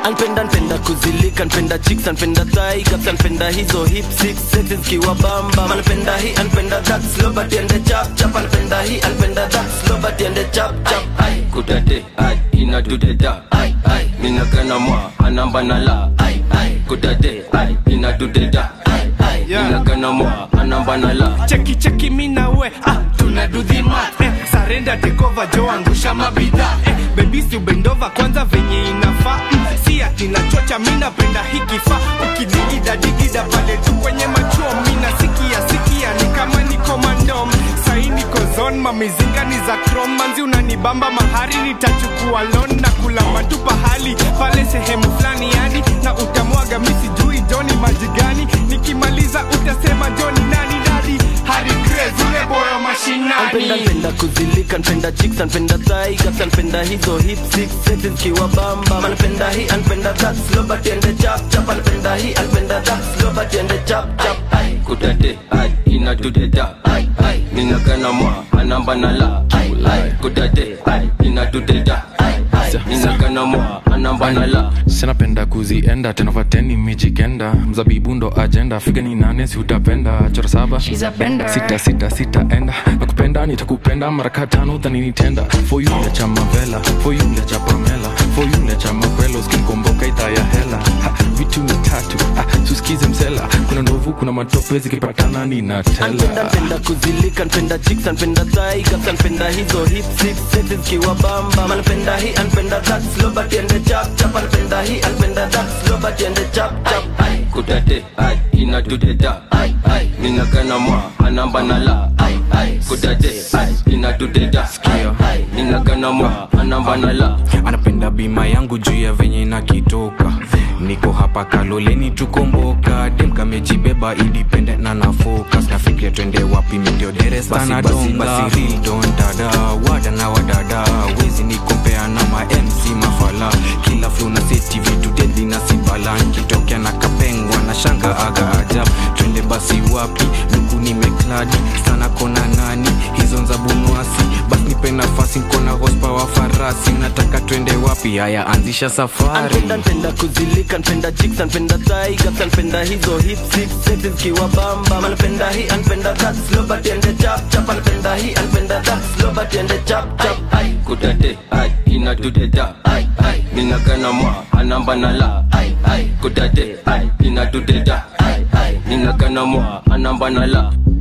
anpenda npenda kuzilika npenda chicks anpenda thigh gaps anpenda hizo hip six sexes kiwa bamba anpenda hii anpenda that slow but ende chap chap anpenda hii anpenda that slow but ende chap chap ai kudade ai inadudeda ai ai minagana mwa anamba na la ai ai kudade ai inadudeda ai ai minagana mwa anamba na la cheki cheki mina we ah, tuna dudhima eh, sarenda tekova jo angusha mabidha eh, bebisi ubendova kwanza venye inafaa mm, si ati nachocha mi napenda hikifaa ukidigida digida pale tu kwenye machuo mina sikia sikia ni kama niko mandom sahi niko zon mamizinga ni za krom manzi unanibamba mahari nitachukua lon na kulamba tu pahali pale sehemu fulani yani na utamwaga misi jui joni maji gani nikimaliza utasema joni nani dadi hari crazy ule boyo anpenda mashinani npenda kuzilika npenda chicks anpenda thigh gaps anpenda hizo hip six sexes kiwa bamba anpenda hii anpenda that slow but ende chap chap anpenda hii anpenda that slow but ende chap chap ai kudade ai inadudeda ai ai minagana mwa anamba na la ai ai kudade ai inadudeda ai ai minagana mwa anamba na la sinapenda kuzienda tena fateni mijikenda mzabibu ndo ajenda figa ni nane si utapenda chora saba sita sita sita enda nakupenda nitakupenda maraka tano dhaninitenda foyule cha mavela foyule cha pamela foyule cha makwelo skimkomboka idhaa ya hela ha, vitu ni tatu ah, suskize msela kuna ndovu kuna matope zikipatana ninatela anpenda npenda kuzilika npenda chicks anpenda thigh gaps anpenda hizo hip six sexes kiwa bamba anpenda hii anpenda that slow but ende chap chap anpenda hii anpenda that slow but ende chap chap ai kudade ai inadudeda ai ai minagana mwa anamba na la ai ai kudade ai inadudeda ai ai minagana mwa anamba na la anapenda bima yangu juu ya venye inakitoka niko hapa kaloleni tukomboka dem kamejibeba independent na na focus nafikiria twende wapi mindio derestanadongadontada wada na wadada wezi nikompea na ma mc mafala kila flu na seti vitu dedi na sibala nkitokea na kapengwa na shanga aga ajab twende basi wapi luku nimekladi sana kona nani hizo nza bunwasi basi nipe nafasi nkona hospawa farasi nataka twende wapi haya anzisha safari anpenda npenda kuzilika npenda chicks anpenda thigh gaps anpenda hizo hip six sexes kiwa bamba anpenda hii anpenda that slow but ende chap chap anpenda hii anpenda that slow but ende chap chap ai kudade ai inadudeda ai ai minagana mwa anamba na la ai ai kudade ai inadudeda ai ai minagana mwa anamba na la